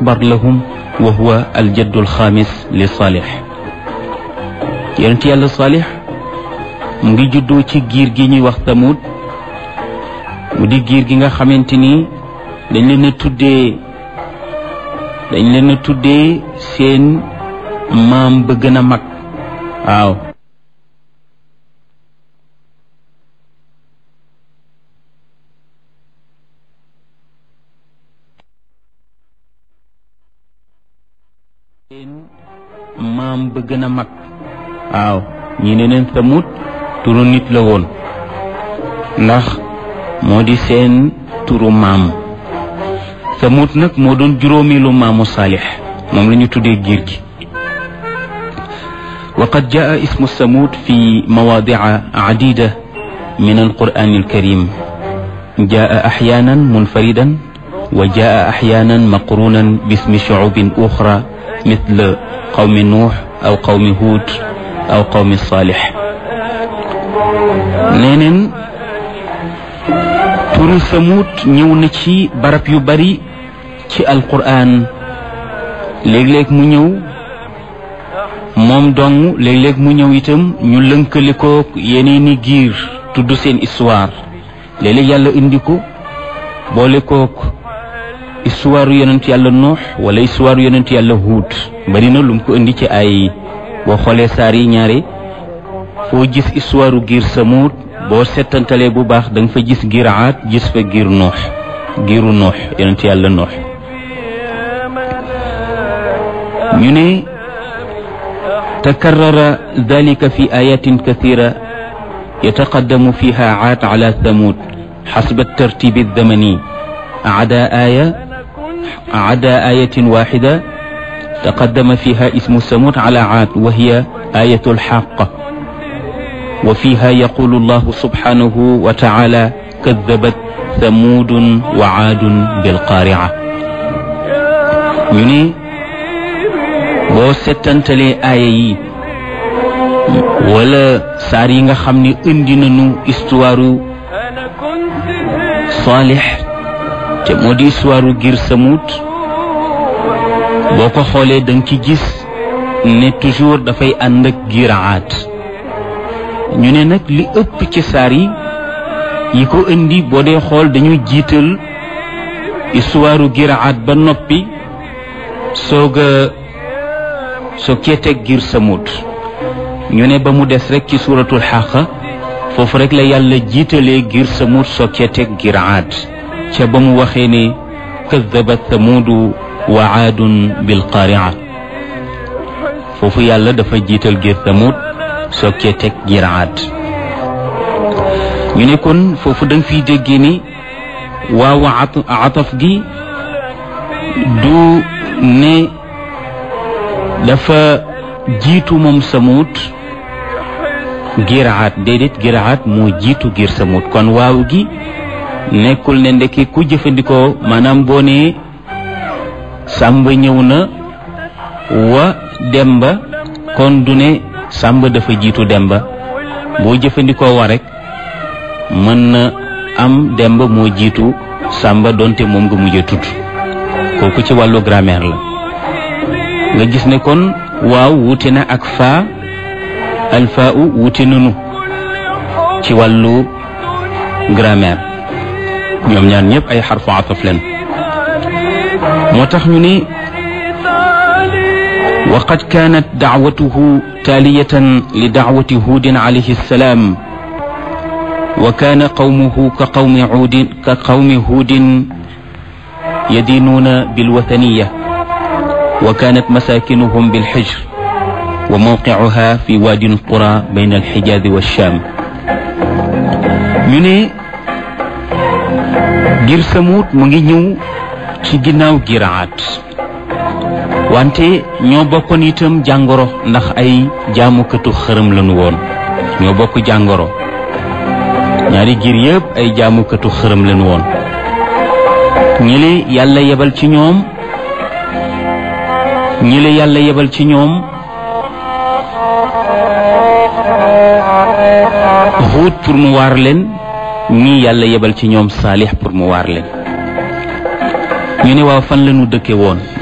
akbar lahum wa huwa aljaddu alxaamis li saalix yonent yàlla saalix mu ngi juddoo ci giir gi ñuy wax tamut mu di giir gi nga xamante ni dañ leen a tuddee dañ leen a tuddee seen maam ba gën a mag waaw seen maam ba gën a mag waaw ñi ne neen samut turu nit la woon ndax moo di seen turu maam samut nag moo doon juróomeelu maamu saalix moom la ñu tuddee giir gi wa qad jaa ismu samut fi mawaadica cadida min alquran alkarim jaa axyaanan munfaridan wa jaa axyaanan maqrunan bismi shucubin uxra مثل قوم نوح أو قوم هود أو قوم صالح neneen turu samut ñëw na ci barab yu bari ci alquran léeg-léeg mu ñëw moom dong léeg-léeg mu ñëw itam ñu lënkale ko yeneeni giir tudd seen histoire léeg-léeg yàlla indi ko boole kook histoire yonent yàlla nuux wala histoire yonent yàlla huut bari na lu mu ko indi ci ay boo xoolee saar yi ñaare foo gis histoire giir samuut boo settantalee bu baax da nga fa gis giir aat gis fa giir nuux giiru nuux yonent yàlla nuux ñu ne takarrara dalika fi ayatin kathira yataqaddamu fiha aat ala thamud xasba tartibi الزمني عدا آية عدا آية واحدة تقدم فيها اسم ثمود على عاد وهي آية الحاقة وفيها يقول الله سبحانه وتعالى كذبت ثمود وعاد بالقارعة ñu ne boo settantalee aaya yi wala saar yi nga xam ne indi nañu histoire Saalix te moo di histoire ngir samut boo ko xoolee da nga ci gis ne toujours dafay ànd ak giraat ñu ne nag li ëpp ci saar yi yi ko indi boo dee xool dañuy jiital histoire giraat ba noppi soog a soo keeteeg ngir samut ñu ne ba mu des rek ci suuratul xaqa foofu rek la yàlla jiitalee ngir samut soo keeteeg giraat ca ba mu waxee ne kadabat thamudu wa aadun bilqaaria foofu yàlla dafa jiital gir thamud sokkee teg gir aad ñu ne kon foofu da nga fiy déggee ni waaw ataf gi du ne dafa jiitu moom samut giraat déedéet giraat moo jiitu gir samut kon waaw gi nekkul ne ndekki ku jëfandikoo maanaam boo nee sàmba ñëw na wa demba kon du ne sàmba dafa jiitu demba boo jëfandikoo wa rek mën na am demba moo jiitu sàmba donte moom nga mujj a tudd kooku ci wàllu grammaire la nga gis ne kon waaw wuute na ak faa alfaa u wuute nanu ci wàllu grammaire ñoom ñaar ñëpp ay xarfu ataf leen moo tax ñu ne وقد كانت دعوته تالية لدعوة هود عليه السلام وكان قومه كقوم عود كقوم هود يدينون بالوثنية وكانت مساكنهم بالحجر وموقعها في وادي القرى بين الحجاز والشام من غير ثمود مغي ñew ci ginnaaw giraat wante ñoo bokkoon itam jàngoro ndax ay jaamukatu xërëm lañu woon ñoo bokk jàngoro ñaari giir yëpp ay jaamukatu xërëm lañu woon ñi yàlla yebal ci ñoom ñi la yàlla yebal ci ñoom Huud pour mu waar leen ñii yàlla yebal ci ñoom Saalix pour mu waar leen ñu ne waaw fan lañu dëkke woon